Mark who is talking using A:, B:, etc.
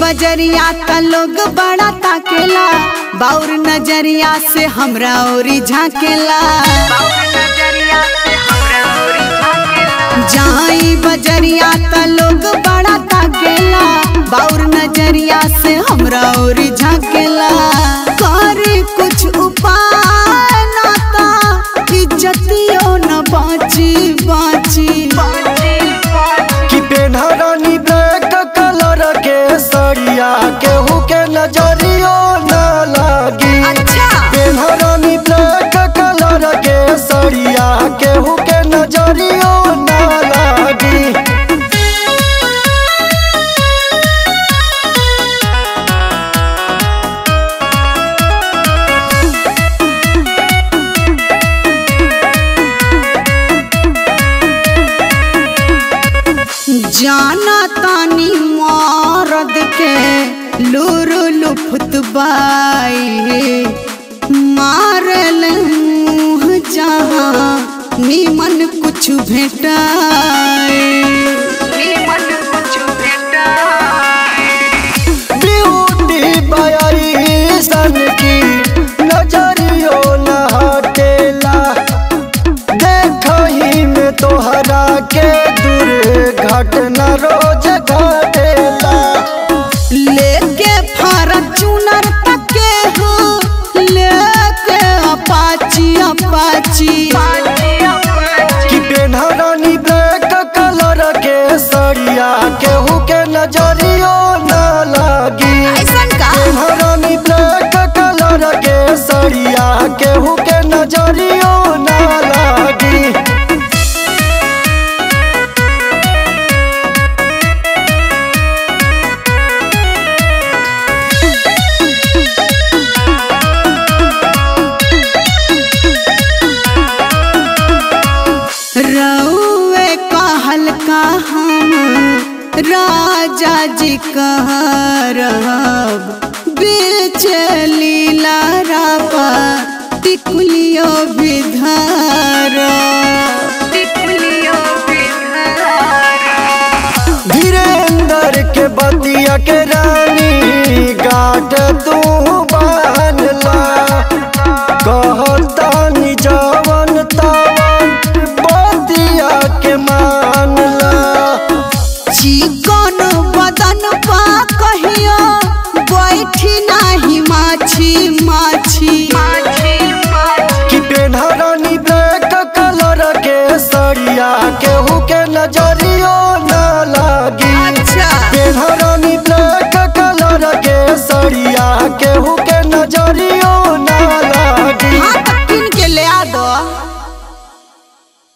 A: बजरिया का लोग बड़ा ताकेला बाउर नजरिया से हमरा ओरी झाकेला जाई बजरिया का लोग बड़ा ताकेला बाउर नजरिया से हमरा ओरी झाकेला करे कुछ उपाय ना ता इज्जतियो न बाची बाची
B: कि पेन्हरानी ब्लैक कलर के सड़िया केहू के नजरियो न लागी
A: अच्छा
B: पेन्हरानी ब्लैक कलर के सड़िया केहू के नजरियो न लागी
A: जाना तानी मरद के लूर लुफत बाई मारल मुँह जहाँ निमन कुछ भेटाए
B: ब्यूटी बयाई सन की नजरियो न हटेला देखही में तोहरा के दुर्घटना रोज घटेला
A: लेके फॉर्चूनर तके हो लेके अपाची अपाची
B: कि पेन्हरानी ब्लैक कलर के सड़िया केहू के नजरियो न लागी
A: ऐसन का
B: पेन्हरानी ब्लैक कलर के सड़िया केहू के नजरियो न लागी
A: रउए कहल का हम राजा जी कह रहब बीच लीला रापा टिकुलियो विधर
B: धीरेन्द्र के बतिया के रानी गाठ तू बांधला कहतानी जवन तवन बतिया के मानला
A: चिकन बदन पा कहियो बैठी नाही माछी माछी
B: कि पेन्हरानी ब्लैक कलर के सड़िया केहू के नजरियो न लागी
A: अच्छा
B: पेन्हरानी ब्लैक कलर के सड़िया केहू